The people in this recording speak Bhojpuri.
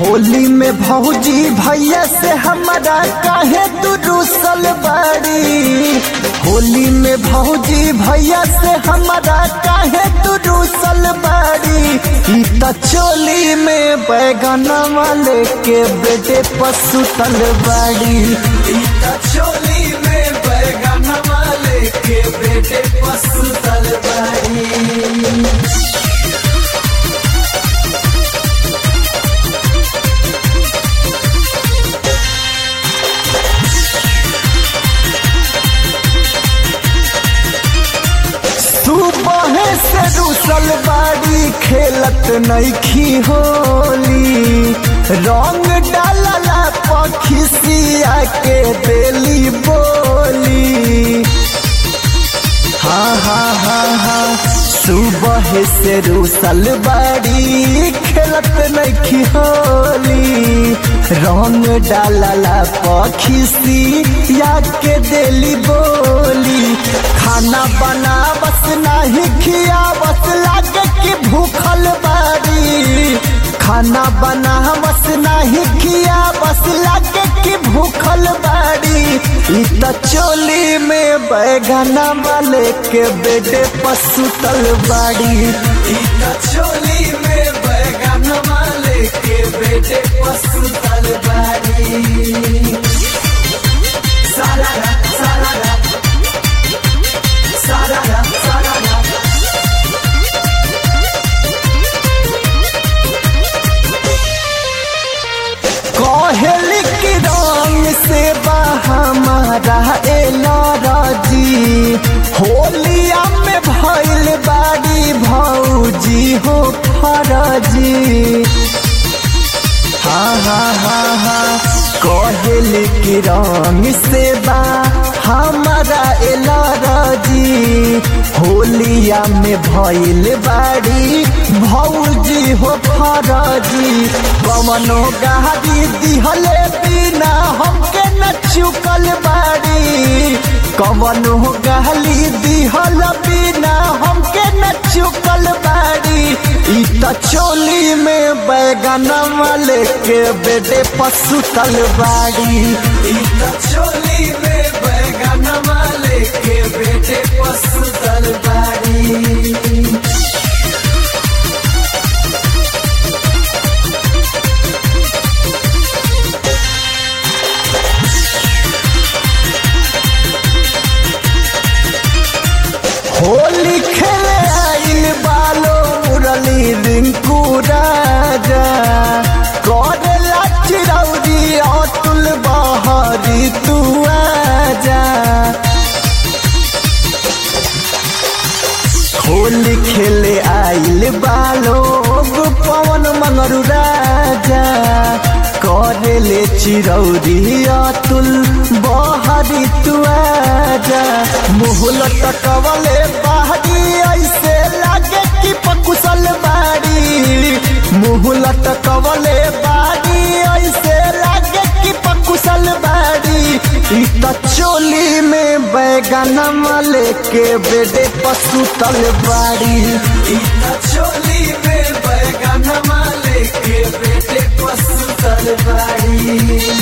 होली में भौजी भैया से हमारा काहे तू रूसल बाड़ी होली में भौजी भैया से हमारा काहे तू रूसल बाड़ी ई त चोली में बैगना वाले के बेटे पसुतल बाड़ी ई त चोली में बैगना वाले के बेटे पसुतल बाड़ी सुबह से रूसल बाड़ी खेलत नईखी होली रंग डालला पखिसिया के देली बोली हाँ हाँ हाँ हाँ सुबह से रूसल बाड़ी खेलत नईखी होली रंग डालला पखिसी या के देली बोली खाना बना बस नाही खिया बस लागे कि भूखल बाड़ी खाना बना बस नाही खिया बस लागे कि भूखल बाड़ी ई त चोली में बैगना वाले के बेटे पसुतल बाड़ी ई त चोली में बैगना वाले के बेटे पसुतल बाड़ी सारा सारा सारा सारा कहली की रंग से हमारा एलरजी होलिया में भैल बाड़ी भौजी हो फरजी हाँ हाँ हाँ हाँ कहल की रंग से बा हमारा एलरजी होलिया में भइल बाड़ी भौजी हो फरजी कवनो गाड़ी दिहले बिना हमके न चुकल बाड़ी कवनो गाली दिहल बिना हमके न चुकल बाड़ी ई त चोली में बैगना वाले के बेटे पसुतल बाड़ी ई त चोली में बैगना वाले के बेटे पसुतल बाड़ी होली खेले आइल बालो मुरली रिंकू राजा करेला चिरौरी अतुल बहरी तू आजा होली खेले आइल बालो पवन मंगरू राजा करेले चिरौरी अतुल बहरी तू आजा मुहल टकवले बाहरी ऐसे लागे कि पकुशल बाड़ी मुहल टकवले बाड़ी ऐसे लागे कि पकुशल बाड़ी ई त चोली में बैगना वाले के बेटे पसुतल बाड़ी ई त चोली में बैगना वाले के बेटे पसुतल बाड़ी